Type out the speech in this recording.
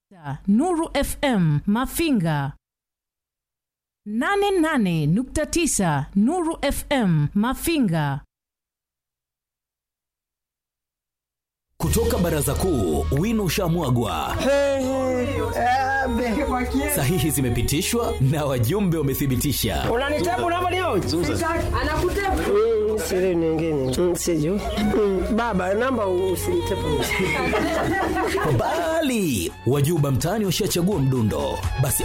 Nuru FM Mafinga 88.9 Nuru FM Mafinga Kutoka baraza kuu, wino ushamwagwa, sahihi zimepitishwa na wajumbe wamethibitisha. unanitabu namba leo Anakutepa. siri nyingine siju baba namba usinitepu Bali wajuba mtaani washachagua mdundo, basi